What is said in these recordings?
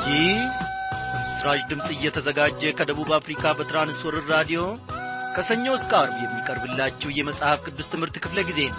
ይህ በምስራች ድምፅ እየተዘጋጀ ከደቡብ አፍሪካ በትራንስወርር ራዲዮ ከሰኞ እስከ አርብ የሚቀርብላችሁ የመጽሐፍ ቅዱስ ትምህርት ክፍለ ጊዜ ነው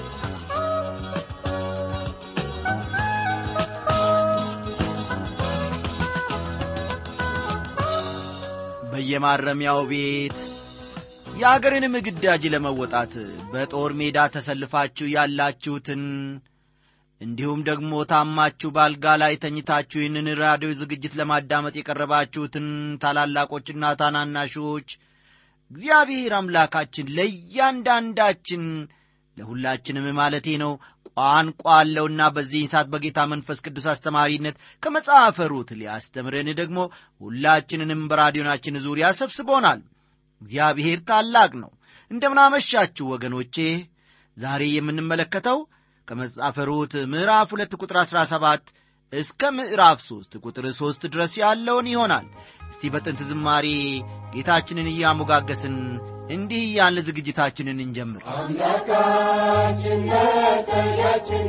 በየማረሚያው ቤት የአገርንም ግዳጅ ለመወጣት በጦር ሜዳ ተሰልፋችሁ ያላችሁትን እንዲሁም ደግሞ ታማችሁ ባልጋ ላይ ተኝታችሁ ይህንን ራዲዮ ዝግጅት ለማዳመጥ የቀረባችሁትን ታላላቆችና ታናናሾች እግዚአብሔር አምላካችን ለእያንዳንዳችን ለሁላችንም ማለቴ ነው ቋንቋ አለውና በዚህ ሰዓት በጌታ መንፈስ ቅዱስ አስተማሪነት ከመጽሐፈ ሩት ሊያስተምረን ደግሞ ሁላችንንም በራዲዮናችን ዙሪያ ሰብስቦናል እግዚአብሔር ታላቅ ነው እንደምናመሻችሁ ወገኖቼ ዛሬ የምንመለከተው ከመጽሐፈ ሩት ምዕራፍ ሁለት ቁጥር 17 እስከ ምዕራፍ ሦስት ቁጥር ሦስት ድረስ ያለውን ይሆናል እስቲ በጥንት ዝማሬ ጌታችንን እያሞጋገስን እንዲህ እያልን ዝግጅታችንን እንጀምር አምላካችን መጠጊያችን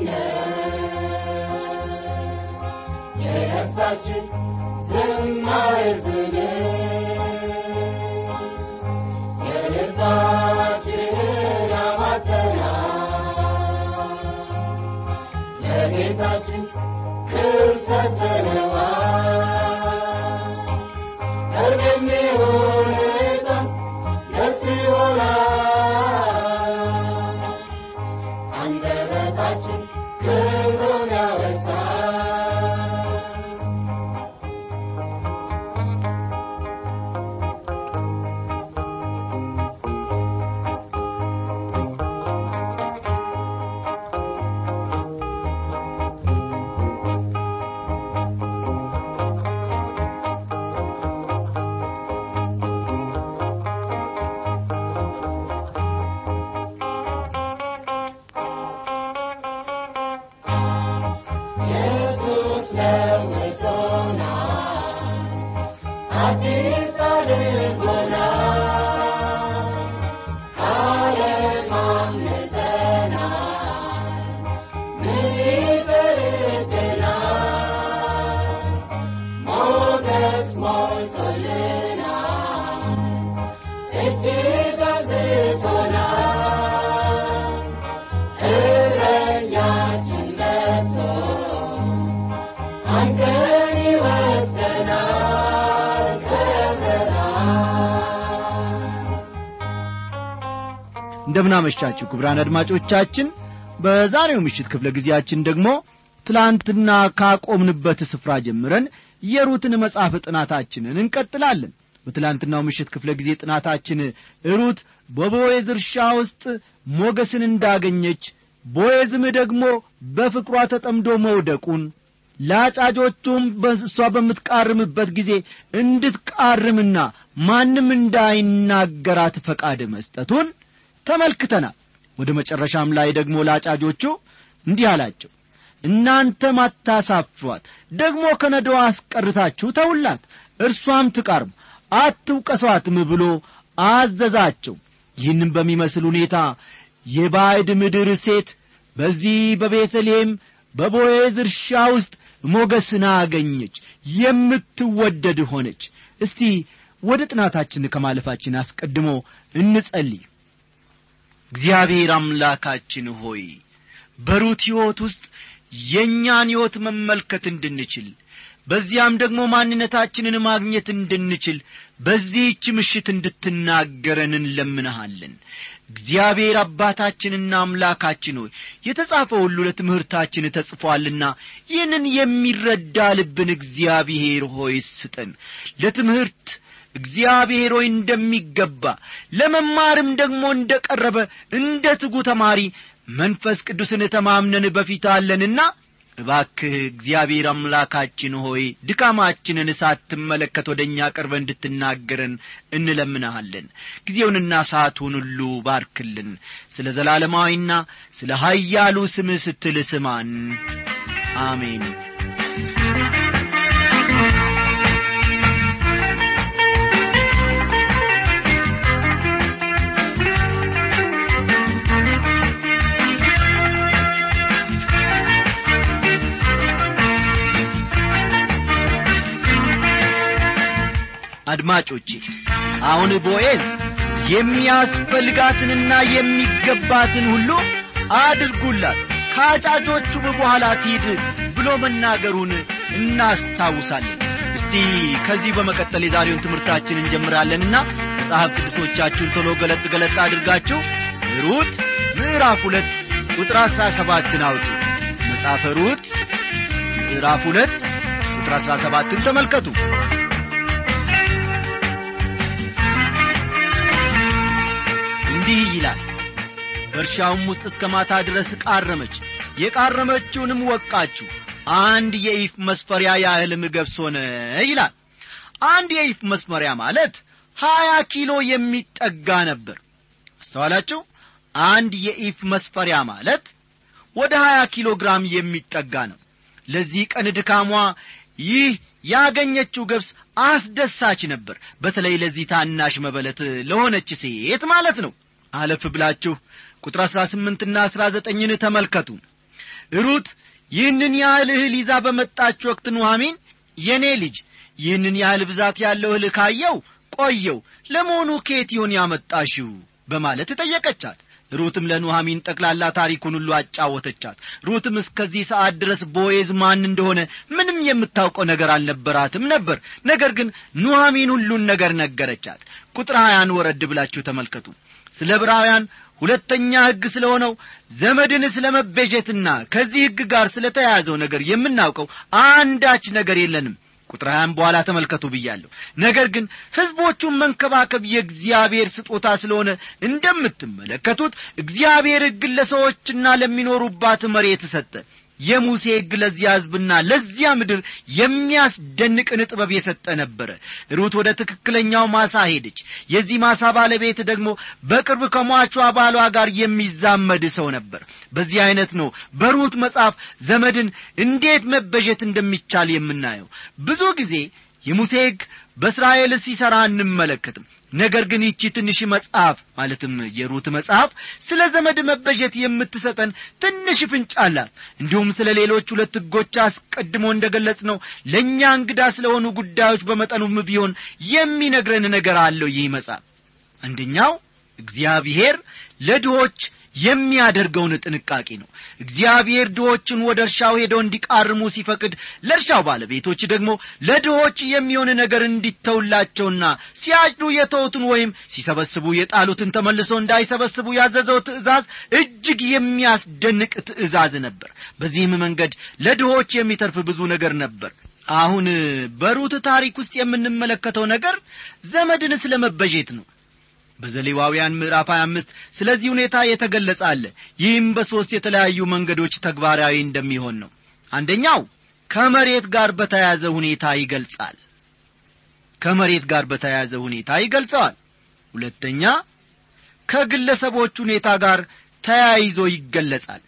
የነፍሳችን ዝማሬ ዝን የልባችንን አማተና ለጌታችን ክብር ሰጠነዋ ቅርብ የሚሆን ዕጣን ደስ ይሆናል አንደበታችን ክብሩን ያወሳል ኢየሱስ ለውጦናል አዲስ አድርጎናል ከዓለም አምልጠናል ምን ይቀርብናል ሞገስ ሞልቶልናል እጅግ አብዝቶናል እረኛችን መጥቶ አንተን ይወስደናል ከበረሃ እንደምናመሻችሁ ክቡራን አድማጮቻችን በዛሬው ምሽት ክፍለ ጊዜያችን ደግሞ ትላንትና ካቆምንበት ስፍራ ጀምረን የሩትን መጽሐፍ ጥናታችንን እንቀጥላለን በትላንትናው ምሽት ክፍለ ጊዜ ጥናታችን ሩት በቦዔዝ እርሻ ውስጥ ሞገስን እንዳገኘች ቦዔዝም ደግሞ በፍቅሯ ተጠምዶ መውደቁን ለአጫጆቹም በእሷ በምትቃርምበት ጊዜ እንድትቃርምና ማንም እንዳይናገራት ፈቃድ መስጠቱን ተመልክተናል ወደ መጨረሻም ላይ ደግሞ ለአጫጆቹ እንዲህ አላቸው እናንተም አታሳፍሯት ደግሞ ከነዶዋ አስቀርታችሁ ተውላት እርሷም ትቃርም አትውቀሷትም ብሎ አዘዛቸው ይህንም በሚመስል ሁኔታ የባዕድ ምድር ሴት በዚህ በቤተልሔም በቦዔዝ እርሻ ውስጥ ሞገስን አገኘች የምትወደድ ሆነች እስቲ ወደ ጥናታችን ከማለፋችን አስቀድሞ እንጸልይ እግዚአብሔር አምላካችን ሆይ በሩት ሕይወት ውስጥ የእኛን ሕይወት መመልከት እንድንችል በዚያም ደግሞ ማንነታችንን ማግኘት እንድንችል በዚህች ምሽት እንድትናገረን እንለምንሃለን እግዚአብሔር አባታችንና አምላካችን ሆይ የተጻፈ ሁሉ ለትምህርታችን ተጽፏልና ይህንን የሚረዳ ልብን እግዚአብሔር ሆይ ስጠን ለትምህርት እግዚአብሔር ሆይ እንደሚገባ ለመማርም ደግሞ እንደ ቀረበ እንደ ትጉ ተማሪ መንፈስ ቅዱስን ተማምነን በፊት አለንና እባክህ እግዚአብሔር አምላካችን ሆይ ድካማችንን ሳትመለከት ወደ እኛ ቀርበ እንድትናገረን እንለምንሃለን ጊዜውንና ሰዓቱን ሁሉ ባርክልን ስለ ዘላለማዊና ስለ ኀያሉ ስምህ ስትል ስማን አሜን አድማጮቼ አሁን ቦዔዝ የሚያስፈልጋትንና የሚገባትን ሁሉ አድርጉላት ከአጫጆቹም በኋላ ትሂድ ብሎ መናገሩን እናስታውሳለን እስቲ ከዚህ በመቀጠል የዛሬውን ትምህርታችን እንጀምራለንና መጽሐፍ ቅዱሶቻችሁን ቶሎ ገለጥ ገለጥ አድርጋችሁ ሩት ምዕራፍ ሁለት ቁጥር አሥራ ሰባትን አውጡ መጽሐፈ ሩት ምዕራፍ ሁለት ቁጥር አሥራ ሰባትን ተመልከቱ እንዲህ ይላል በእርሻውም ውስጥ እስከ ማታ ድረስ ቃረመች የቃረመችውንም ወቃችሁ አንድ የኢፍ መስፈሪያ ያህልም ገብስ ሆነ ይላል አንድ የኢፍ መስፈሪያ ማለት ሀያ ኪሎ የሚጠጋ ነበር አስተዋላችሁ አንድ የኢፍ መስፈሪያ ማለት ወደ ሀያ ኪሎ ግራም የሚጠጋ ነው ለዚህ ቀን ድካሟ ይህ ያገኘችው ገብስ አስደሳች ነበር በተለይ ለዚህ ታናሽ መበለት ለሆነች ሴት ማለት ነው አለፍ ብላችሁ ቁጥር አሥራ ስምንትና አሥራ ዘጠኝን ተመልከቱ ሩት ይህንን ያህል እህል ይዛ በመጣች ወቅት ኑሐሚን የእኔ ልጅ ይህንን ያህል ብዛት ያለው እህል ካየው ቆየው ለመሆኑ ኬት ይሆን ያመጣሽው በማለት ጠየቀቻት ሩትም ለኑሐሚን ጠቅላላ ታሪኩን ሁሉ አጫወተቻት ሩትም እስከዚህ ሰዓት ድረስ ቦዔዝ ማን እንደሆነ ምንም የምታውቀው ነገር አልነበራትም ነበር ነገር ግን ኑሐሚን ሁሉን ነገር ነገረቻት ቁጥር ሀያን ወረድ ብላችሁ ተመልከቱ ስለ ዕብራውያን ሁለተኛ ሕግ ስለ ሆነው ዘመድን ስለ መቤዠትና ከዚህ ሕግ ጋር ስለ ተያያዘው ነገር የምናውቀው አንዳች ነገር የለንም ቁጥር ሀያም በኋላ ተመልከቱ ብያለሁ ነገር ግን ሕዝቦቹን መንከባከብ የእግዚአብሔር ስጦታ ስለሆነ እንደምትመለከቱት እግዚአብሔር ሕግን ለሰዎችና ለሚኖሩባት መሬት ሰጠ የሙሴ ሕግ ለዚያ ሕዝብና ለዚያ ምድር የሚያስደንቅን ጥበብ የሰጠ ነበረ ሩት ወደ ትክክለኛው ማሳ ሄደች የዚህ ማሳ ባለቤት ደግሞ በቅርብ ከሟቿ ባሏ ጋር የሚዛመድ ሰው ነበር በዚህ አይነት ነው በሩት መጽሐፍ ዘመድን እንዴት መበዠት እንደሚቻል የምናየው ብዙ ጊዜ የሙሴ ሕግ በእስራኤል ሲሠራ አንመለከትም ነገር ግን ይቺ ትንሽ መጽሐፍ ማለትም የሩት መጽሐፍ ስለ ዘመድ መበጀት የምትሰጠን ትንሽ ፍንጭ አላት እንዲሁም ስለ ሌሎች ሁለት ሕጎች አስቀድሞ እንደ ገለጽ ነው ለእኛ እንግዳ ስለሆኑ ጉዳዮች በመጠኑም ቢሆን የሚነግረን ነገር አለው ይህ መጽሐፍ አንደኛው እግዚአብሔር ለድሆች የሚያደርገውን ጥንቃቄ ነው እግዚአብሔር ድሆችን ወደ እርሻው ሄደው እንዲቃርሙ ሲፈቅድ ለእርሻው ባለቤቶች ደግሞ ለድሆች የሚሆን ነገር እንዲተውላቸውና ሲያጭዱ የተውትን ወይም ሲሰበስቡ የጣሉትን ተመልሰው እንዳይሰበስቡ ያዘዘው ትእዛዝ እጅግ የሚያስደንቅ ትእዛዝ ነበር በዚህም መንገድ ለድሆች የሚተርፍ ብዙ ነገር ነበር አሁን በሩት ታሪክ ውስጥ የምንመለከተው ነገር ዘመድን ስለ መበዤት ነው በዘሌዋውያን ምዕራፍ 25 ስለዚህ ሁኔታ የተገለጸ አለ ይህም በሦስት የተለያዩ መንገዶች ተግባራዊ እንደሚሆን ነው አንደኛው ከመሬት ጋር በተያያዘ ሁኔታ ይገልጻል ከመሬት ጋር በተያያዘ ሁኔታ ይገልጸዋል ሁለተኛ ከግለሰቦች ሁኔታ ጋር ተያይዞ ይገለጻል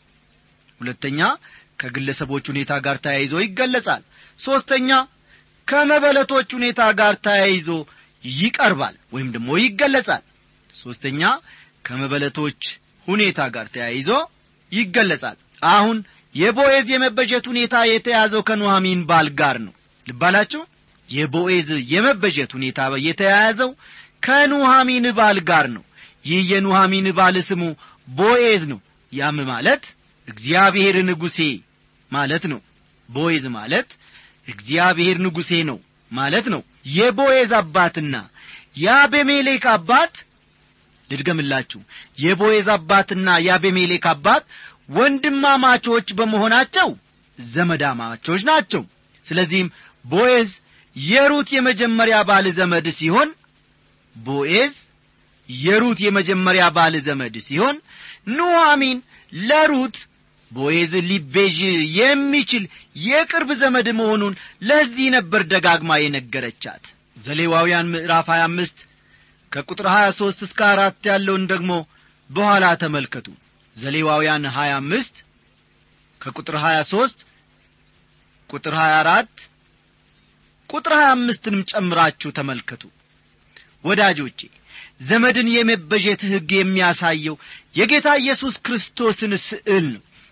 ሁለተኛ ከግለሰቦች ሁኔታ ጋር ተያይዞ ይገለጻል ሦስተኛ ከመበለቶች ሁኔታ ጋር ተያይዞ ይቀርባል ወይም ደግሞ ይገለጻል ሦስተኛ ከመበለቶች ሁኔታ ጋር ተያይዞ ይገለጻል አሁን የቦኤዝ የመበጀት ሁኔታ የተያዘው ከኑሐሚን ባል ጋር ነው ልባላችሁ የቦኤዝ የመበጀት ሁኔታ የተያያዘው ከኑሐሚን ባል ጋር ነው ይህ የኑሐሚን ባል ስሙ ቦኤዝ ነው ያም ማለት እግዚአብሔር ንጉሴ ማለት ነው ቦኤዝ ማለት እግዚአብሔር ንጉሴ ነው ማለት ነው የቦኤዝ አባትና የአቤሜሌክ አባት ልድገምላችሁ የቦኤዝ አባትና የአቤሜሌክ አባት ወንድማማቾች በመሆናቸው ዘመዳማቾች ናቸው ስለዚህም ቦኤዝ የሩት የመጀመሪያ ባል ዘመድ ሲሆን ቦኤዝ የሩት የመጀመሪያ ባል ዘመድ ሲሆን ኑሐሚን ለሩት ቦዔዝ ሊቤዥ የሚችል የቅርብ ዘመድ መሆኑን ለዚህ ነበር ደጋግማ የነገረቻት ዘሌዋውያን ምዕራፍ 25 ከቁጥር 23 እስከ አራት ያለውን ደግሞ በኋላ ተመልከቱ ዘሌዋውያን 25 ከቁጥር 23 ቁጥር 24 ቁጥር 25ንም ጨምራችሁ ተመልከቱ ወዳጆቼ ዘመድን የመበጀት ሕግ የሚያሳየው የጌታ ኢየሱስ ክርስቶስን ስዕል ነው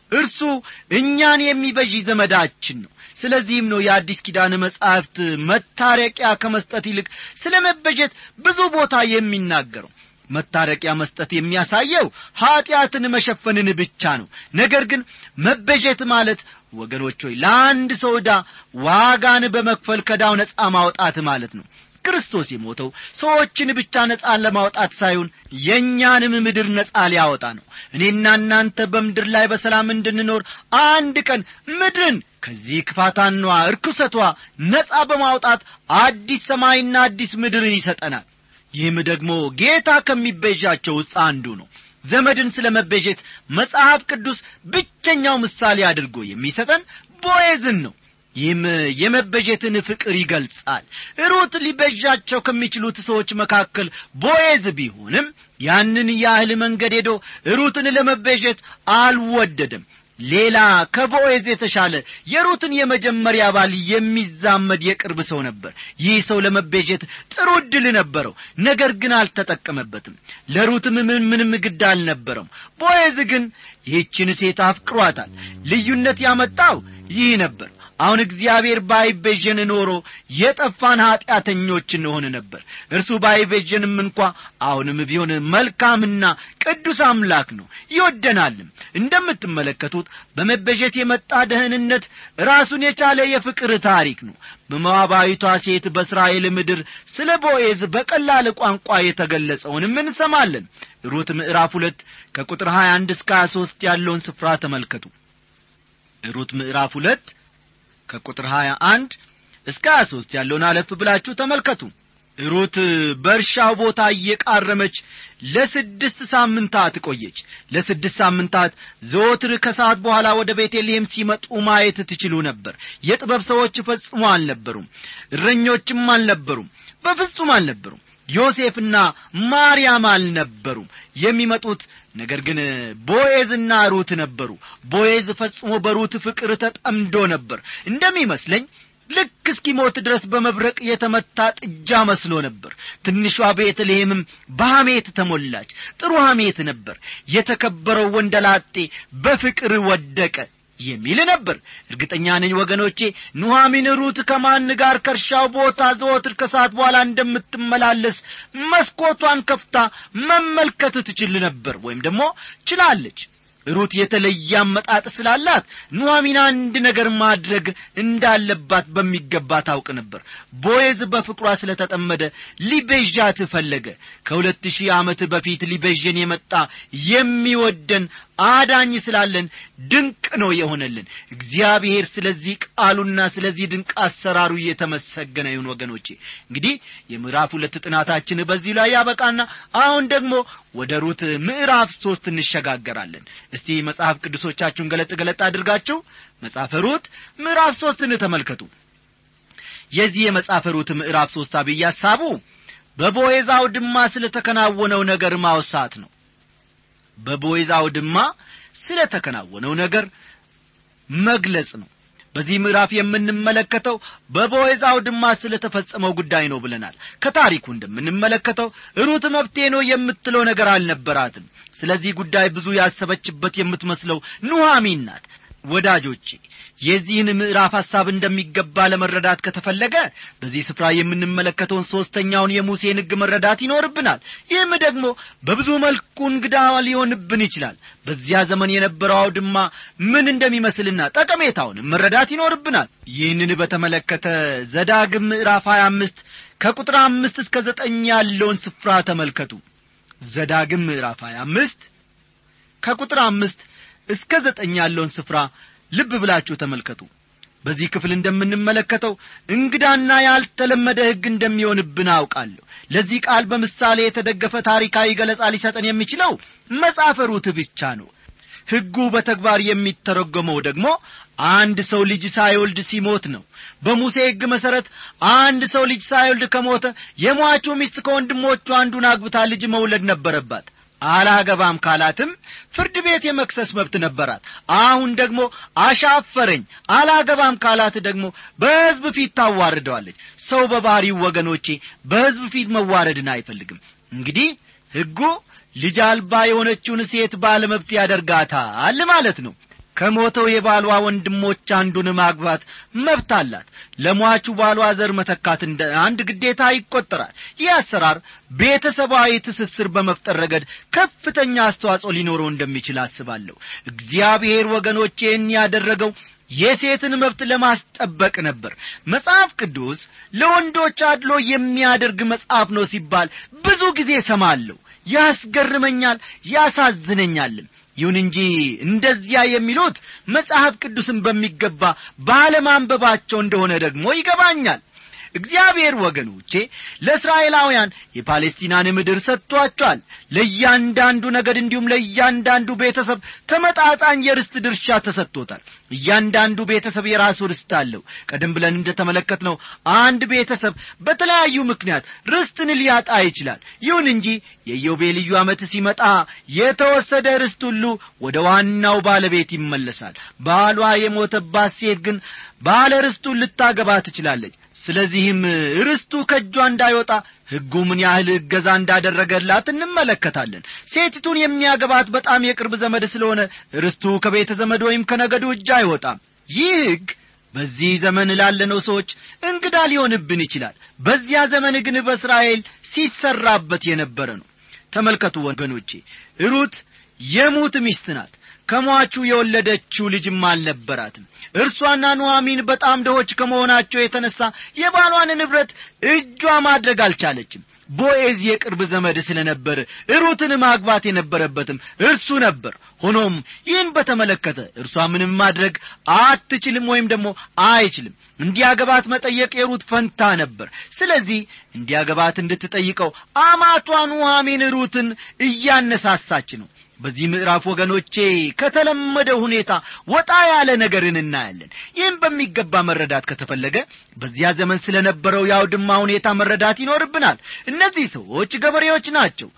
እርሱ እኛን የሚበዥ ዘመዳችን ነው ስለዚህም ነው የአዲስ ኪዳን መጻሕፍት መታረቂያ ከመስጠት ይልቅ ስለ መበጀት ብዙ ቦታ የሚናገረው መታረቂያ መስጠት የሚያሳየው ኀጢአትን መሸፈንን ብቻ ነው ነገር ግን መበጀት ማለት ወገኖች ሆይ ለአንድ ሰው ዕዳ ዋጋን በመክፈል ከዳው ነፃ ማውጣት ማለት ነው ክርስቶስ የሞተው ሰዎችን ብቻ ነፃን ለማውጣት ሳይሆን የእኛንም ምድር ነፃ ሊያወጣ ነው እኔና እናንተ በምድር ላይ በሰላም እንድንኖር አንድ ቀን ምድርን ከዚህ ክፋታኗ እርኩሰቷ ነፃ በማውጣት አዲስ ሰማይና አዲስ ምድርን ይሰጠናል ይህም ደግሞ ጌታ ከሚቤዣቸው ውስጥ አንዱ ነው ዘመድን ስለ መቤዠት መጽሐፍ ቅዱስ ብቸኛው ምሳሌ አድርጎ የሚሰጠን ቦዔዝን ነው ይህም የመበጀትን ፍቅር ይገልጻል ሩት ሊበዣቸው ከሚችሉት ሰዎች መካከል ቦዔዝ ቢሆንም ያንን ያህል መንገድ ሄዶ ሩትን ለመቤዠት አልወደደም ሌላ ከቦዔዝ የተሻለ የሩትን የመጀመሪያ ባል የሚዛመድ የቅርብ ሰው ነበር ይህ ሰው ለመቤዠት ጥሩ ዕድል ነበረው ነገር ግን አልተጠቀመበትም ለሩትም ምን ምንም ግድ አልነበረም ቦዔዝ ግን ይህችን ሴት አፍቅሯታል ልዩነት ያመጣው ይህ ነበር አሁን እግዚአብሔር ባይቤዠን ኖሮ የጠፋን ኀጢአተኞች እንሆን ነበር እርሱ ባይቤዠንም እንኳ አሁንም ቢሆን መልካምና ቅዱስ አምላክ ነው ይወደናልም እንደምትመለከቱት በመበዠት የመጣ ደህንነት ራሱን የቻለ የፍቅር ታሪክ ነው በመዋባዊቷ ሴት በእስራኤል ምድር ስለ ቦዔዝ በቀላል ቋንቋ የተገለጸውንም እንሰማለን ሩት ምዕራፍ ሁለት ከቁጥር 21 እስከ 23 ያለውን ስፍራ ተመልከቱ ሩት ምዕራፍ ሁለት ከቁጥር 21 እስከ 23 ያለውን አለፍ ብላችሁ ተመልከቱ ሩት በእርሻው ቦታ እየቃረመች ለስድስት ሳምንታት ቆየች ለስድስት ሳምንታት ዘወትር ከሰዓት በኋላ ወደ ቤተልሔም ሲመጡ ማየት ትችሉ ነበር የጥበብ ሰዎች ፈጽሞ አልነበሩም እረኞችም አልነበሩም በፍጹም አልነበሩም ዮሴፍና ማርያም አልነበሩም የሚመጡት ነገር ግን ቦዔዝና ሩት ነበሩ ቦዔዝ ፈጽሞ በሩት ፍቅር ተጠምዶ ነበር እንደሚመስለኝ ልክ እስኪሞት ድረስ በመብረቅ የተመታ ጥጃ መስሎ ነበር ትንሿ ቤተልሔምም በሐሜት ተሞላች ጥሩ ሐሜት ነበር የተከበረው ወንደላጤ በፍቅር ወደቀ የሚል ነበር እርግጠኛ ነኝ ወገኖቼ ኑሐሚን ሩት ከማን ጋር ከእርሻው ቦታ ዘወትር ከሰዓት በኋላ እንደምትመላለስ መስኮቷን ከፍታ መመልከት ትችል ነበር ወይም ደግሞ ችላለች ሩት የተለየ አመጣጥ ስላላት ኑሐሚን አንድ ነገር ማድረግ እንዳለባት በሚገባ ታውቅ ነበር ቦዔዝ በፍቅሯ ስለተጠመደ ሊቤዣት ፈለገ ከሁለት ሺህ ዓመት በፊት ሊቤዥን የመጣ የሚወደን አዳኝ ስላለን ድንቅ ነው የሆነልን እግዚአብሔር ስለዚህ ቃሉና ስለዚህ ድንቅ አሰራሩ እየተመሰገነ ይሁን ወገኖቼ እንግዲህ የምዕራፍ ሁለት ጥናታችን በዚህ ላይ ያበቃና አሁን ደግሞ ወደ ሩት ምዕራፍ ሦስት እንሸጋገራለን እስቲ መጽሐፍ ቅዱሶቻችሁን ገለጥ ገለጥ አድርጋችሁ መጽሐፈ ሩት ምዕራፍ ሦስትን ተመልከቱ የዚህ የመጽሐፈ ሩት ምዕራፍ ሦስት አብይ ሐሳቡ በቦዔዝ አውድማ ስለ ተከናወነው ነገር ማውሳት ነው በቦዔዝ አውድማ ስለ ተከናወነው ነገር መግለጽ ነው በዚህ ምዕራፍ የምንመለከተው በቦዔዝ አውድማ ስለ ተፈጸመው ጉዳይ ነው ብለናል ከታሪኩ እንደምንመለከተው ሩት መብቴ ነው የምትለው ነገር አልነበራትም ስለዚህ ጉዳይ ብዙ ያሰበችበት የምትመስለው ኑሐሚን ናት ወዳጆቼ የዚህን ምዕራፍ ሐሳብ እንደሚገባ ለመረዳት ከተፈለገ በዚህ ስፍራ የምንመለከተውን ሦስተኛውን የሙሴን ሕግ መረዳት ይኖርብናል ይህም ደግሞ በብዙ መልኩ እንግዳ ሊሆንብን ይችላል በዚያ ዘመን የነበረው አውድማ ምን እንደሚመስልና ጠቀሜታውንም መረዳት ይኖርብናል ይህንን በተመለከተ ዘዳግም ምዕራፍ 25 ከቁጥር አምስት እስከ ዘጠኝ ያለውን ስፍራ ተመልከቱ ዘዳግም ምዕራፍ 25 ከቁጥር አምስት እስከ ዘጠኝ ያለውን ስፍራ ልብ ብላችሁ ተመልከቱ በዚህ ክፍል እንደምንመለከተው እንግዳና ያልተለመደ ሕግ እንደሚሆንብን አውቃለሁ ለዚህ ቃል በምሳሌ የተደገፈ ታሪካዊ ገለጻ ሊሰጠን የሚችለው መጽሐፈ ሩት ብቻ ነው ሕጉ በተግባር የሚተረጎመው ደግሞ አንድ ሰው ልጅ ሳይወልድ ሲሞት ነው በሙሴ ሕግ መሠረት አንድ ሰው ልጅ ሳይወልድ ከሞተ የሟቹ ሚስት ከወንድሞቹ አንዱን አግብታ ልጅ መውለድ ነበረባት አላገባም ካላትም ፍርድ ቤት የመክሰስ መብት ነበራት አሁን ደግሞ አሻፈረኝ አላገባም ካላት ደግሞ በሕዝብ ፊት ታዋርደዋለች ሰው በባሕሪው ወገኖቼ በሕዝብ ፊት መዋረድን አይፈልግም እንግዲህ ሕጉ ልጅ አልባ የሆነችውን ሴት ባለመብት ያደርጋታል ማለት ነው ከሞተው የባሏ ወንድሞች አንዱን ማግባት መብት አላት ለሟቹ ባሏ ዘር መተካት እንደ አንድ ግዴታ ይቆጠራል ይህ አሰራር ቤተሰባዊ ትስስር በመፍጠር ረገድ ከፍተኛ አስተዋጽኦ ሊኖረው እንደሚችል አስባለሁ እግዚአብሔር ወገኖቼን ያደረገው የሴትን መብት ለማስጠበቅ ነበር መጽሐፍ ቅዱስ ለወንዶች አድሎ የሚያደርግ መጽሐፍ ነው ሲባል ብዙ ጊዜ ሰማለሁ ያስገርመኛል ያሳዝነኛልም ይሁን እንጂ እንደዚያ የሚሉት መጽሐፍ ቅዱስን በሚገባ ባለማንበባቸው እንደሆነ ደግሞ ይገባኛል እግዚአብሔር ወገኖቼ ለእስራኤላውያን የፓሌስቲናን ምድር ሰጥቷቸዋል ለእያንዳንዱ ነገድ እንዲሁም ለእያንዳንዱ ቤተሰብ ተመጣጣኝ የርስት ድርሻ ተሰጥቶታል እያንዳንዱ ቤተሰብ የራሱ ርስት አለው ቀደም ብለን እንደተመለከት ነው አንድ ቤተሰብ በተለያዩ ምክንያት ርስትን ሊያጣ ይችላል ይሁን እንጂ የኢዮቤልዩ ዓመት ሲመጣ የተወሰደ ርስት ሁሉ ወደ ዋናው ባለቤት ይመለሳል ባሏ የሞተባት ሴት ግን ባለ ርስቱን ልታገባ ትችላለች ስለዚህም ርስቱ ከእጇ እንዳይወጣ ሕጉ ምን ያህል እገዛ እንዳደረገላት እንመለከታለን ሴቲቱን የሚያገባት በጣም የቅርብ ዘመድ ስለሆነ ርስቱ ከቤተ ዘመድ ወይም ከነገዱ እጅ አይወጣም ይህ ሕግ በዚህ ዘመን ላለነው ሰዎች እንግዳ ሊሆንብን ይችላል በዚያ ዘመን ግን በእስራኤል ሲሰራበት የነበረ ነው ተመልከቱ ወገኖቼ ሩት የሙት ሚስት ናት ከሟቹ የወለደችው ልጅም አልነበራትም እርሷና ኑሐሚን በጣም ደሆች ከመሆናቸው የተነሳ የባሏን ንብረት እጇ ማድረግ አልቻለችም ቦኤዝ የቅርብ ዘመድ ስለ ነበር ሩትን ማግባት የነበረበትም እርሱ ነበር ሆኖም ይህን በተመለከተ እርሷ ምንም ማድረግ አትችልም ወይም ደግሞ አይችልም እንዲያገባት መጠየቅ የሩት ፈንታ ነበር ስለዚህ እንዲያገባት እንድትጠይቀው አማቷ ኑሐሚን ሩትን እያነሳሳች ነው በዚህ ምዕራፍ ወገኖቼ ከተለመደ ሁኔታ ወጣ ያለ ነገርን እናያለን ይህም በሚገባ መረዳት ከተፈለገ በዚያ ዘመን ስለ ነበረው የአውድማ ሁኔታ መረዳት ይኖርብናል እነዚህ ሰዎች ገበሬዎች ናቸው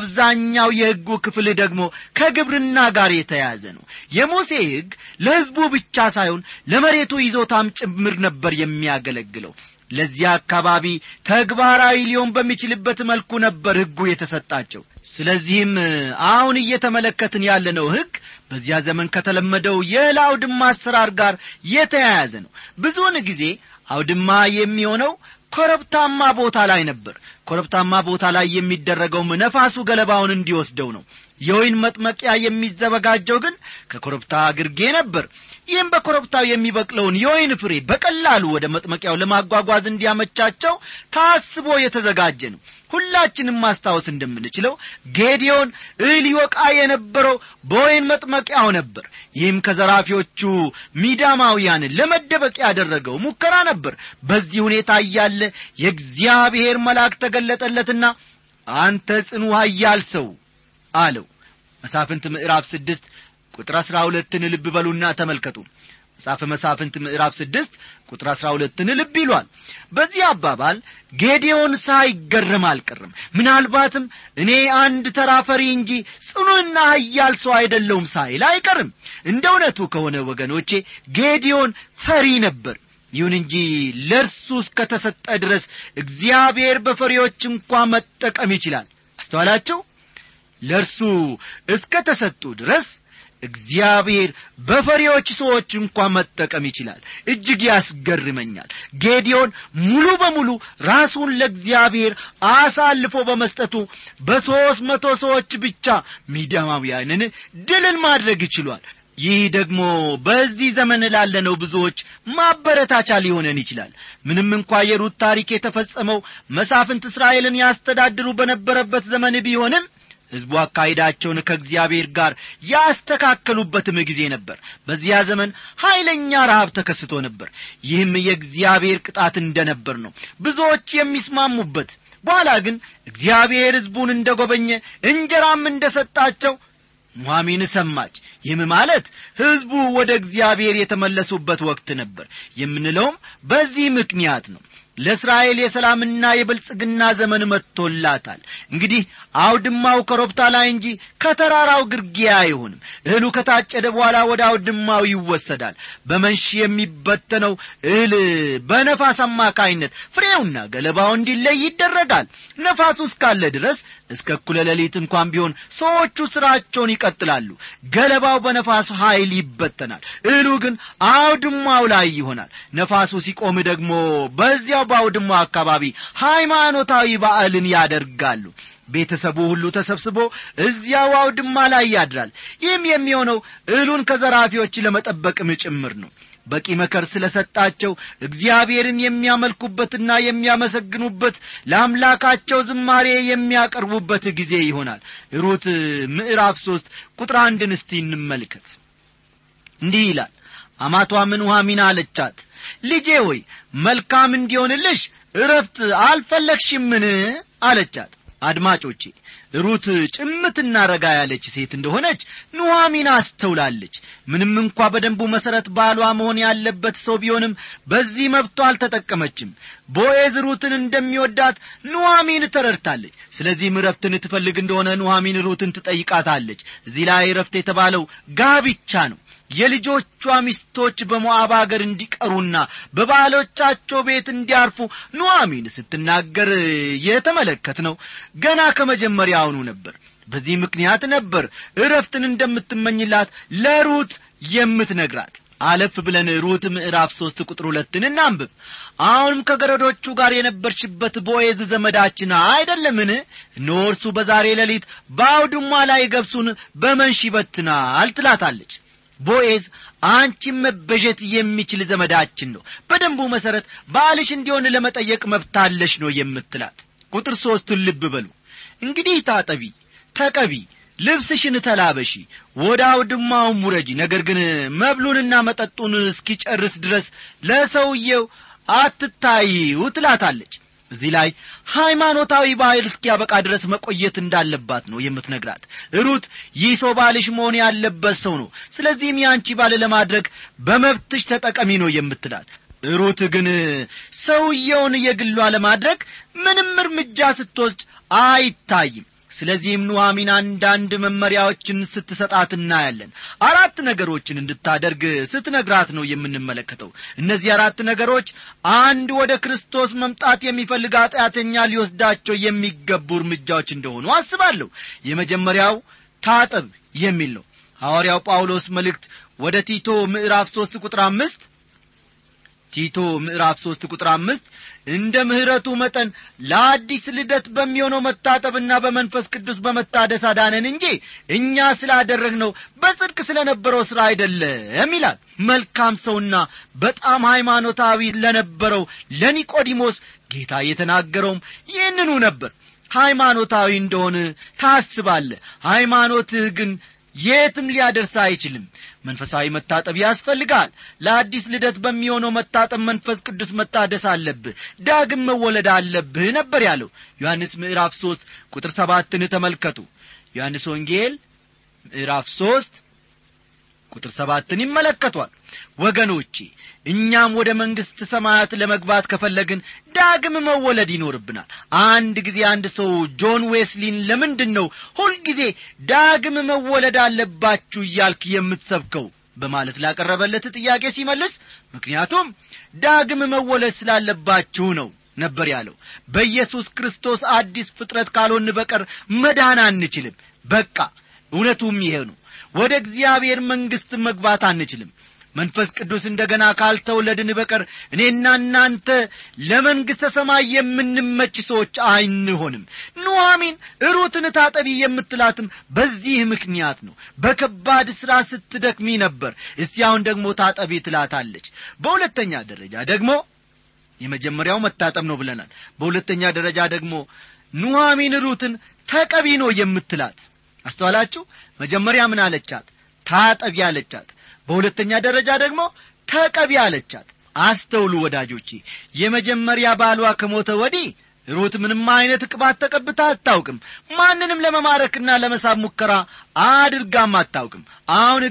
አብዛኛው የሕጉ ክፍል ደግሞ ከግብርና ጋር የተያያዘ ነው የሙሴ ሕግ ለሕዝቡ ብቻ ሳይሆን ለመሬቱ ይዞታም ጭምር ነበር የሚያገለግለው ለዚያ አካባቢ ተግባራዊ ሊሆን በሚችልበት መልኩ ነበር ሕጉ የተሰጣቸው ስለዚህም አሁን እየተመለከትን ያለነው ሕግ በዚያ ዘመን ከተለመደው የእህል አውድማ አሰራር ጋር የተያያዘ ነው ብዙውን ጊዜ አውድማ የሚሆነው ኮረብታማ ቦታ ላይ ነበር ኮረብታማ ቦታ ላይ የሚደረገውም ነፋሱ ገለባውን እንዲወስደው ነው የወይን መጥመቂያ የሚዘበጋጀው ግን ከኮረብታ ግርጌ ነበር ይህም በኮረብታው የሚበቅለውን የወይን ፍሬ በቀላሉ ወደ መጥመቂያው ለማጓጓዝ እንዲያመቻቸው ታስቦ የተዘጋጀ ነው ሁላችንም ማስታወስ እንደምንችለው ጌዲዮን እህል ይወቃ የነበረው በወይን መጥመቂያው ነበር ይህም ከዘራፊዎቹ ሚዳማውያንን ለመደበቅ ያደረገው ሙከራ ነበር በዚህ ሁኔታ እያለ የእግዚአብሔር መልአክ ተገለጠለትና አንተ ጽኑ ኃያል ሰው አለው መሳፍንት ምዕራፍ ስድስት ቁጥር አሥራ ሁለትን ልብ በሉና ተመልከቱ መጽሐፈ መሳፍንት ምዕራፍ ስድስት ቁጥር አሥራ ሁለትን ልብ ይሏል በዚህ አባባል ጌዴዎን ሳይገረም አልቀርም ምናልባትም እኔ አንድ ተራ ፈሪ እንጂ ጽኑና ኃያል ሰው አይደለውም ሳይል አይቀርም እንደ እውነቱ ከሆነ ወገኖቼ ጌዴዎን ፈሪ ነበር ይሁን እንጂ ለእርሱ እስከተሰጠ ድረስ እግዚአብሔር በፈሪዎች እንኳ መጠቀም ይችላል አስተዋላቸው ለእርሱ እስከ ተሰጡ ድረስ እግዚአብሔር በፈሪዎች ሰዎች እንኳ መጠቀም ይችላል እጅግ ያስገርመኛል ጌዲዮን ሙሉ በሙሉ ራሱን ለእግዚአብሔር አሳልፎ በመስጠቱ በሦስት መቶ ሰዎች ብቻ ሚዳማውያንን ድልን ማድረግ ይችሏል ይህ ደግሞ በዚህ ዘመን ላለነው ብዙዎች ማበረታቻ ሊሆነን ይችላል ምንም እንኳ የሩት ታሪክ የተፈጸመው መሳፍንት እስራኤልን ያስተዳድሩ በነበረበት ዘመን ቢሆንም ሕዝቡ አካሄዳቸውን ከእግዚአብሔር ጋር ያስተካከሉበትም ጊዜ ነበር በዚያ ዘመን ኀይለኛ ረሃብ ተከስቶ ነበር ይህም የእግዚአብሔር ቅጣት እንደነበር ነው ብዙዎች የሚስማሙበት በኋላ ግን እግዚአብሔር ሕዝቡን እንደ ጐበኘ እንጀራም እንደ ሰጣቸው ኑሐሚን ሰማች ይህም ማለት ሕዝቡ ወደ እግዚአብሔር የተመለሱበት ወቅት ነበር የምንለውም በዚህ ምክንያት ነው ለእስራኤል የሰላምና የብልጽግና ዘመን መጥቶላታል እንግዲህ አውድማው ከሮብታ ላይ እንጂ ከተራራው ግርጌ አይሆንም እህሉ ከታጨደ በኋላ ወደ አውድማው ይወሰዳል በመንሽ የሚበተነው እህል በነፋስ አማካይነት ፍሬውና ገለባው እንዲለይ ይደረጋል ነፋሱ እስካለ ድረስ እስከ እኩለ ሌሊት እንኳን ቢሆን ሰዎቹ ሥራቸውን ይቀጥላሉ ገለባው በነፋስ ኃይል ይበተናል እህሉ ግን አውድማው ላይ ይሆናል ነፋሱ ሲቆም ደግሞ በዚያው በአውድማው አካባቢ ሃይማኖታዊ በዓልን ያደርጋሉ ቤተሰቡ ሁሉ ተሰብስቦ እዚያው አውድማ ላይ ያድራል ይህም የሚሆነው እህሉን ከዘራፊዎች ለመጠበቅም ጭምር ነው በቂ መከር ስለ ሰጣቸው እግዚአብሔርን የሚያመልኩበትና የሚያመሰግኑበት ለአምላካቸው ዝማሬ የሚያቀርቡበት ጊዜ ይሆናል ሩት ምዕራፍ ሦስት ቁጥር አንድን እስቲ እንመልከት እንዲህ ይላል አማቷም ኑኃሚን አለቻት ልጄ ሆይ መልካም እንዲሆንልሽ እረፍት አልፈለግሽምን አለቻት አድማጮቼ ሩት ጭምትና ረጋ ያለች ሴት እንደሆነች ኑሐሚን አስተውላለች ምንም እንኳ በደንቡ መሠረት ባሏ መሆን ያለበት ሰው ቢሆንም በዚህ መብቷ አልተጠቀመችም ቦኤዝ ሩትን እንደሚወዳት ኑሐሚን ተረድታለች ስለዚህም እረፍትን ትፈልግ እንደሆነ ኑሐሚን ሩትን ትጠይቃታለች እዚህ ላይ እረፍት የተባለው ጋብቻ ነው የልጆቿ ሚስቶች በሞዓብ አገር እንዲቀሩና በባሎቻቸው ቤት እንዲያርፉ ኑሐሚን ስትናገር የተመለከት ነው ገና ከመጀመሪያውኑ ነበር በዚህ ምክንያት ነበር እረፍትን እንደምትመኝላት ለሩት የምትነግራት አለፍ ብለን ሩት ምዕራፍ ሦስት ቁጥር ሁለትን እናንብብ አሁንም ከገረዶቹ ጋር የነበርሽበት ቦዔዝ ዘመዳችን አይደለምን እነሆ እርሱ በዛሬ ሌሊት በአውድማ ላይ ገብሱን በመንሽ ይበትናል ትላታለች ቦዔዝ አንቺም መበዠት የሚችል ዘመዳችን ነው በደንቡ መሠረት ባልሽ እንዲሆን ለመጠየቅ መብታለሽ ነው የምትላት ቁጥር ሦስቱን ልብ በሉ እንግዲህ ታጠቢ ተቀቢ ልብስሽን ተላበሺ ወደ አውድማውም ውረጂ ነገር ግን መብሉንና መጠጡን እስኪጨርስ ድረስ ለሰውየው አትታይው ትላታለች እዚህ ላይ ሃይማኖታዊ ባህል እስኪያበቃ ድረስ መቆየት እንዳለባት ነው የምትነግራት ሩት ይህ ሰው ባልሽ መሆን ያለበት ሰው ነው ስለዚህም የአንቺ ባል ለማድረግ በመብትሽ ተጠቀሚ ነው የምትላት ሩት ግን ሰውየውን የግሏ ለማድረግ ምንም እርምጃ ስትወስድ አይታይም ስለዚህም ኑሐሚን አንዳንድ መመሪያዎችን ስትሰጣት እናያለን አራት ነገሮችን እንድታደርግ ስትነግራት ነው የምንመለከተው እነዚህ አራት ነገሮች አንድ ወደ ክርስቶስ መምጣት የሚፈልግ ኃጢአተኛ ሊወስዳቸው የሚገቡ እርምጃዎች እንደሆኑ አስባለሁ የመጀመሪያው ታጠብ የሚል ነው ሐዋርያው ጳውሎስ መልእክት ወደ ቲቶ ምዕራፍ ሦስት ቁጥር አምስት ቲቶ ምዕራፍ ሦስት ቁጥር አምስት እንደ ምሕረቱ መጠን ለአዲስ ልደት በሚሆነው መታጠብና በመንፈስ ቅዱስ በመታደስ አዳነን እንጂ እኛ ስላደረግነው በጽድቅ ስለ ነበረው ሥራ አይደለም ይላል መልካም ሰውና በጣም ሃይማኖታዊ ለነበረው ለኒቆዲሞስ ጌታ የተናገረውም ይህንኑ ነበር ሃይማኖታዊ እንደሆን ታስባለ ሃይማኖትህ ግን የትም ሊያደርስ አይችልም መንፈሳዊ መታጠብ ያስፈልጋል ለአዲስ ልደት በሚሆነው መታጠብ መንፈስ ቅዱስ መታደስ አለብህ ዳግም መወለድ አለብህ ነበር ያለው ዮሐንስ ምዕራፍ ሦስት ቁጥር ሰባትን ተመልከቱ ዮሐንስ ወንጌል ምዕራፍ ሦስት ቁጥር ሰባትን ይመለከቷል ወገኖቼ እኛም ወደ መንግሥት ሰማያት ለመግባት ከፈለግን ዳግም መወለድ ይኖርብናል አንድ ጊዜ አንድ ሰው ጆን ዌስሊን ለምንድን ነው ሁልጊዜ ዳግም መወለድ አለባችሁ እያልክ የምትሰብከው በማለት ላቀረበለት ጥያቄ ሲመልስ ምክንያቱም ዳግም መወለድ ስላለባችሁ ነው ነበር ያለው በኢየሱስ ክርስቶስ አዲስ ፍጥረት ካልሆን በቀር መዳን አንችልም በቃ እውነቱም ይሄ ነው ወደ እግዚአብሔር መንግሥት መግባት አንችልም መንፈስ ቅዱስ እንደ ገና ካልተወለድን በቀር እኔና እናንተ ለመንግሥተ ሰማይ የምንመች ሰዎች አይንሆንም ኑሐሚን ሩትን ታጠቢ የምትላትም በዚህ ምክንያት ነው በከባድ ሥራ ስትደክሚ ነበር እስቲ አሁን ደግሞ ታጠቢ ትላታለች በሁለተኛ ደረጃ ደግሞ የመጀመሪያው መታጠብ ነው ብለናል በሁለተኛ ደረጃ ደግሞ ኑሐሚን ሩትን ተቀቢ ነው የምትላት አስተዋላችሁ መጀመሪያ ምን አለቻት ታጠቢ አለቻት በሁለተኛ ደረጃ ደግሞ ተቀቢ አለቻት አስተውሉ ወዳጆቼ የመጀመሪያ ባሏ ከሞተ ወዲህ ሩት ምንም አይነት ቅባት ተቀብታ አታውቅም ማንንም ለመማረክና ለመሳብ ሙከራ አድርጋም አታውቅም አሁን ግን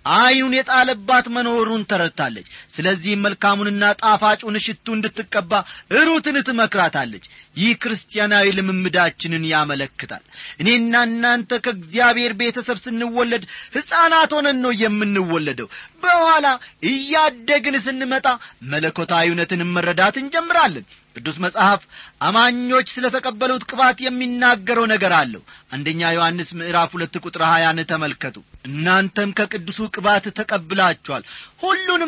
ዐይኑን የጣለባት መኖሩን ተረድታለች ስለዚህም መልካሙንና ጣፋጩን ሽቱ እንድትቀባ ሩትን ትመክራታለች ይህ ክርስቲያናዊ ልምምዳችንን ያመለክታል እኔና እናንተ ከእግዚአብሔር ቤተሰብ ስንወለድ ሕፃናት ሆነን ነው የምንወለደው በኋላ እያደግን ስንመጣ መለኮታዊ እውነትን መረዳት እንጀምራለን ቅዱስ መጽሐፍ አማኞች ስለ ተቀበሉት ቅባት የሚናገረው ነገር አለው አንደኛ ዮሐንስ ምዕራፍ ሁለት ቁጥር ሀያን ተመልከቱ እናንተም ከቅዱሱ ቅባት ተቀብላችኋል ሁሉንም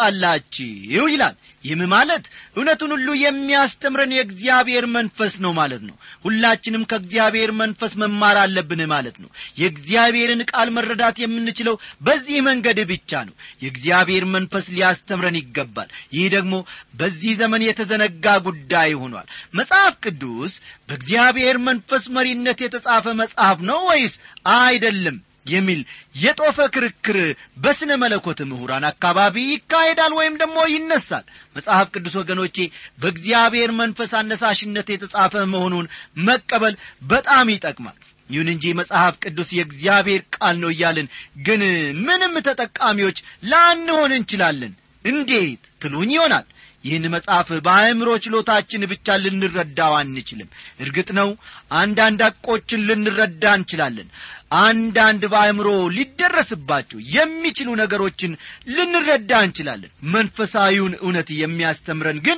ታውቃላችሁ ይላል ይህም ማለት እውነቱን ሁሉ የሚያስተምረን የእግዚአብሔር መንፈስ ነው ማለት ነው ሁላችንም ከእግዚአብሔር መንፈስ መማር አለብን ማለት ነው የእግዚአብሔርን ቃል መረዳት የምንችለው በዚህ መንገድ ብቻ ነው የእግዚአብሔር መንፈስ ሊያስተምረን ይገባል ይህ ደግሞ በዚህ ዘመን የተዘነጋ ጉዳይ ሆኗል መጽሐፍ ቅዱስ በእግዚአብሔር መንፈስ መሪነት የተጻፈ መጽሐፍ ነው ወይስ አይደለም የሚል የጦፈ ክርክር በስነ መለኮት ምሁራን አካባቢ ይካሄዳል ወይም ደግሞ ይነሳል መጽሐፍ ቅዱስ ወገኖቼ በእግዚአብሔር መንፈስ አነሳሽነት የተጻፈ መሆኑን መቀበል በጣም ይጠቅማል ይሁን እንጂ መጽሐፍ ቅዱስ የእግዚአብሔር ቃል ነው እያልን ግን ምንም ተጠቃሚዎች ላንሆን እንችላለን እንዴት ትሉኝ ይሆናል ይህን መጽሐፍ በአእምሮ ችሎታችን ብቻ ልንረዳው አንችልም እርግጥ ነው አንዳንድ አቆችን ልንረዳ እንችላለን አንዳንድ በአእምሮ ሊደረስባቸው የሚችሉ ነገሮችን ልንረዳ እንችላለን መንፈሳዊውን እውነት የሚያስተምረን ግን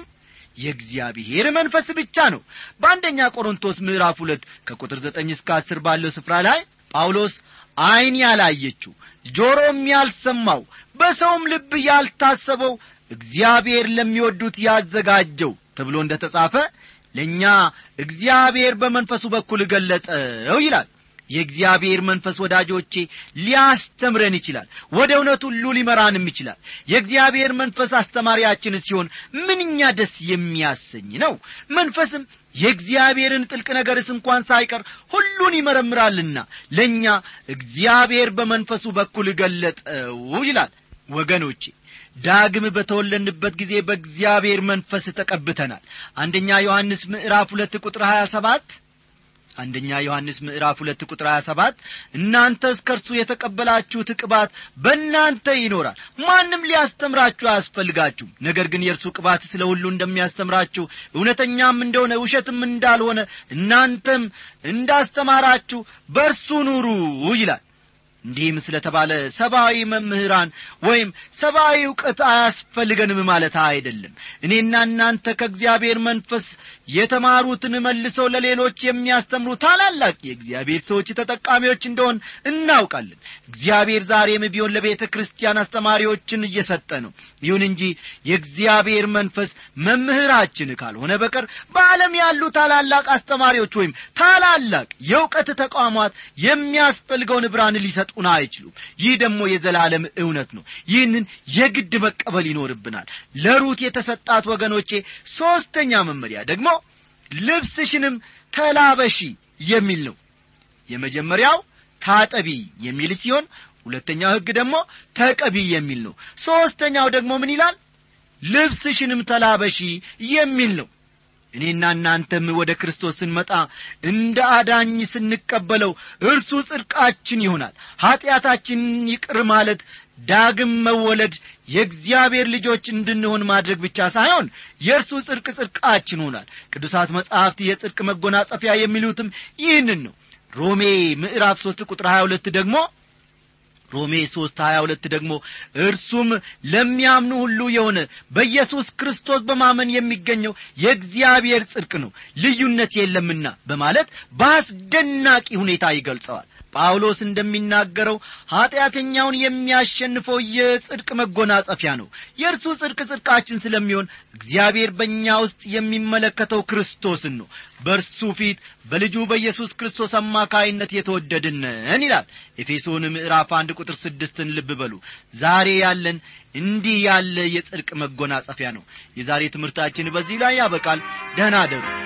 የእግዚአብሔር መንፈስ ብቻ ነው በአንደኛ ቆሮንቶስ ምዕራፍ ሁለት ከቁጥር ዘጠኝ እስከ አስር ባለው ስፍራ ላይ ጳውሎስ ዐይን ያላየችው ጆሮም ያልሰማው በሰውም ልብ ያልታሰበው እግዚአብሔር ለሚወዱት ያዘጋጀው ተብሎ እንደ ተጻፈ ለእኛ እግዚአብሔር በመንፈሱ በኩል ገለጠው ይላል የእግዚአብሔር መንፈስ ወዳጆቼ ሊያስተምረን ይችላል ወደ እውነት ሁሉ ሊመራንም ይችላል የእግዚአብሔር መንፈስ አስተማሪያችን ሲሆን ምንኛ ደስ የሚያሰኝ ነው መንፈስም የእግዚአብሔርን ጥልቅ ነገርስ እንኳን ሳይቀር ሁሉን ይመረምራልና ለእኛ እግዚአብሔር በመንፈሱ በኩል ገለጠው ይላል ወገኖቼ ዳግም በተወለንበት ጊዜ በእግዚአብሔር መንፈስ ተቀብተናል አንደኛ ዮሐንስ ምዕራፍ ሁለት ቁጥር ሀያ ሰባት አንደኛ ዮሐንስ ምዕራፍ ሁለት ቁጥር ሀያ ሰባት እናንተስ ከእርሱ የተቀበላችሁት ቅባት በእናንተ ይኖራል ማንም ሊያስተምራችሁ አያስፈልጋችሁም ነገር ግን የእርሱ ቅባት ስለ ሁሉ እንደሚያስተምራችሁ እውነተኛም እንደሆነ ውሸትም እንዳልሆነ እናንተም እንዳስተማራችሁ በእርሱ ኑሩ ይላል እንዲህም ስለ ተባለ ሰብአዊ መምህራን ወይም ሰብአዊ እውቀት አያስፈልገንም ማለት አይደለም እኔና እናንተ ከእግዚአብሔር መንፈስ የተማሩትን መልሰው ለሌሎች የሚያስተምሩ ታላላቅ የእግዚአብሔር ሰዎች ተጠቃሚዎች እንደሆን እናውቃለን እግዚአብሔር ዛሬም ቢሆን ለቤተ ክርስቲያን አስተማሪዎችን እየሰጠ ነው ይሁን እንጂ የእግዚአብሔር መንፈስ መምህራችን ካልሆነ በቀር በዓለም ያሉ ታላላቅ አስተማሪዎች ወይም ታላላቅ የእውቀት ተቋማት የሚያስፈልገውን ብርሃን ሊሰጡን አይችሉም ይህ ደግሞ የዘላለም እውነት ነው ይህንን የግድ መቀበል ይኖርብናል ለሩት የተሰጣት ወገኖቼ ሦስተኛ መመሪያ ደግሞ ልብስሽንም ተላበሺ የሚል ነው የመጀመሪያው ታጠቢ የሚል ሲሆን ሁለተኛው ሕግ ደግሞ ተቀቢ የሚል ነው ሦስተኛው ደግሞ ምን ይላል ልብስሽንም ተላበሺ የሚል ነው እኔና እናንተም ወደ ክርስቶስ ስንመጣ እንደ አዳኝ ስንቀበለው እርሱ ጽድቃችን ይሆናል ኀጢአታችንን ይቅር ማለት ዳግም መወለድ የእግዚአብሔር ልጆች እንድንሆን ማድረግ ብቻ ሳይሆን የእርሱ ጽድቅ ጽድቃችን ሆናል ቅዱሳት መጻሕፍት የጽድቅ መጎናጸፊያ የሚሉትም ይህንን ነው ሮሜ ምዕራፍ ሦስት ቁጥር ሀያ ሁለት ደግሞ ሮሜ ሦስት ሀያ ሁለት ደግሞ እርሱም ለሚያምኑ ሁሉ የሆነ በኢየሱስ ክርስቶስ በማመን የሚገኘው የእግዚአብሔር ጽድቅ ነው ልዩነት የለምና በማለት በአስደናቂ ሁኔታ ይገልጸዋል ጳውሎስ እንደሚናገረው ኀጢአተኛውን የሚያሸንፈው የጽድቅ መጎናጸፊያ ነው የእርሱ ጽድቅ ጽድቃችን ስለሚሆን እግዚአብሔር በእኛ ውስጥ የሚመለከተው ክርስቶስን ነው በእርሱ ፊት በልጁ በኢየሱስ ክርስቶስ አማካይነት የተወደድነን ይላል ኤፌሶን ምዕራፍ አንድ ቁጥር ስድስትን ልብ በሉ ዛሬ ያለን እንዲህ ያለ የጽድቅ መጎናጸፊያ ነው የዛሬ ትምህርታችን በዚህ ላይ ያበቃል ደህና አደሩ